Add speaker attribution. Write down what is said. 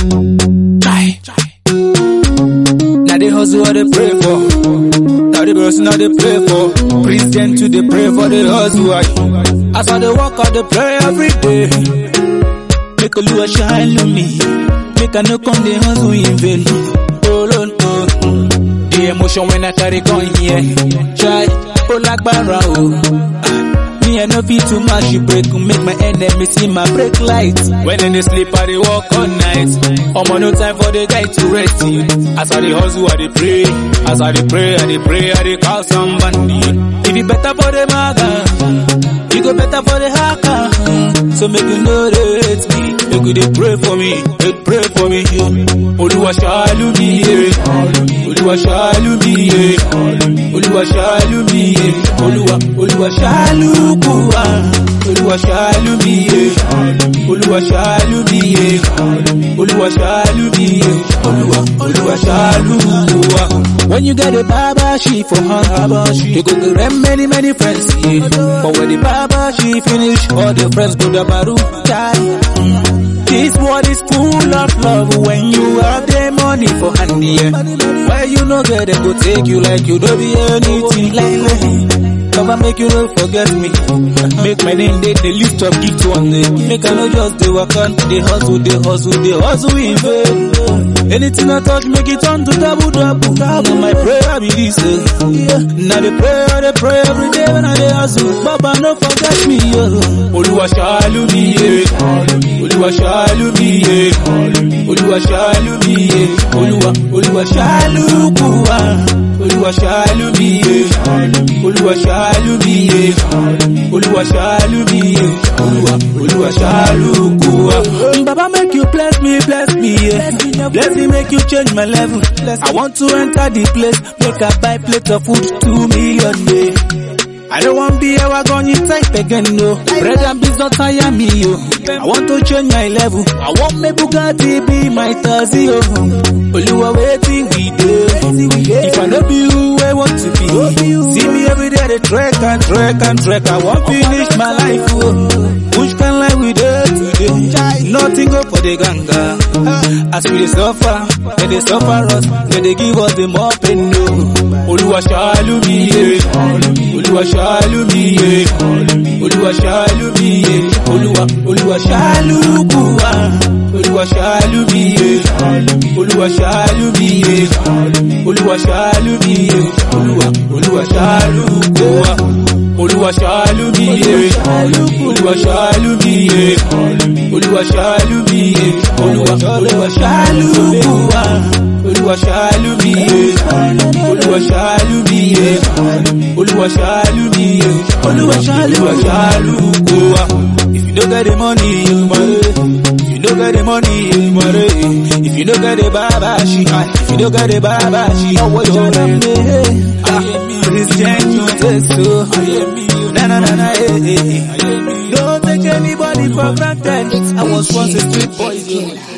Speaker 1: Try. Now they hustle what they pray for. Now the person now they pray for. Christian to they pray for the hustle. aye. As I they walk out they pray every day. Make a lure shine on me. Make a no come the hustle in vain. Oh Lord, oh. The emotion when I try to come here. Try, oh like barra, Me I no fit too much, you break, make my enemy see my break light. When in the sleep, I dey walk all night. I'm on no time for the guy to rest you. As I dey hustle, I dey pray. As I dey pray, I dey pray, I dey call somebody. If it better for the maga, you go better for the hacker. So make you know they hate me. Make you dey pray for me, they pray for me. Oluwa ṣàánú mi, yeah. Oluwa ṣàánú mi, yeah. Oluwa ṣàánú mi, yeah. Oluwa, Oluwa ṣàánú kù wá. Oluwa ṣàánú mi, yeah. Oluwa ṣàánú mi, yeah. Oluwa ṣàánú mi, yeah. Oluwa, Oluwa ṣàánú kù wá. When you get a baba she for hand, you go get many many friends, yeah. But when the baba she finish, all the friends go to baru die. This world is full of love when you have the money for hand, yeah. Where you no get it, go take you like you don't be anything like me. Cover make you no forget me. Make my name they, they lift up gift one day. Make I no just they work on, they hustle, they hustle, they hustle in vain. Anything I touch, make it turn to double double. Now my prayer be this. eh. Yeah. Now the prayer, they pray every day when I dey hustle. Baba no forget me. Yeah. Oluwa ṣàánú mi, yeah. Oluwa ṣàánú mi, yeah. Oluwa ṣàánú mi, yeah. Oluwa, Oluwa ṣàánú kù wá. Oluwa ṣàánú mi, yeah. Oluwa ṣàánú mi, yeah. Oluwa ṣàánú mi, yeah. Oluwa, Oluwa ṣàánú kù wá. Baba make you bless me, bless me, yeah. Bless me, make you change my level. I want to enter the place, make I buy plate of food, two million, yeah. I don't want be a wagon you type again, no. Bread and beans don't tire me, yo. I want to change my level. I want my Bugatti be my Tazi, yo. Oluwa waiting we do. If I know be who I want to be. See me every day, they trek and trek and trek. I want finish my life, oh. Which kind life we do today? Nothing go for the ganga. As we dey suffer, they dey suffer us, they dey give us the more pain, no. Oluwa ṣàánú mi, yeah. Oluwa ṣàánú mi, yeah. Oluwa ṣàánú mi, yeah. Oluwa, Oluwa ṣàánú kù wá. Oluwa ṣàánú mi, yeah. Oluwa ṣàánú mi, yeah. Oluwa ṣàánú mi, yeah. Oluwa, Oluwa ṣàánú kù wá. Oluwa ṣàánú mi, yeah. Oluwa ṣàánú mi, yeah. Oluwa ṣàánú mi, yeah. Oluwa, Oluwa ṣàánú kù wá. Oluwa ṣàánú mi, yeah. Oluwa ṣàánú mi, yeah. Oluwa ṣàánú mi, yeah. Oluwa ṣàánú, Oluwa ṣàánú kù wá. If you don't get the money, you money. If you don't get the money, you money. If you don't get the baba, she If you don't get the baba, she Oh, what you done me? Christian, you say so. Na na na na, eh, eh. Don't take anybody for granted. I was once a street boy.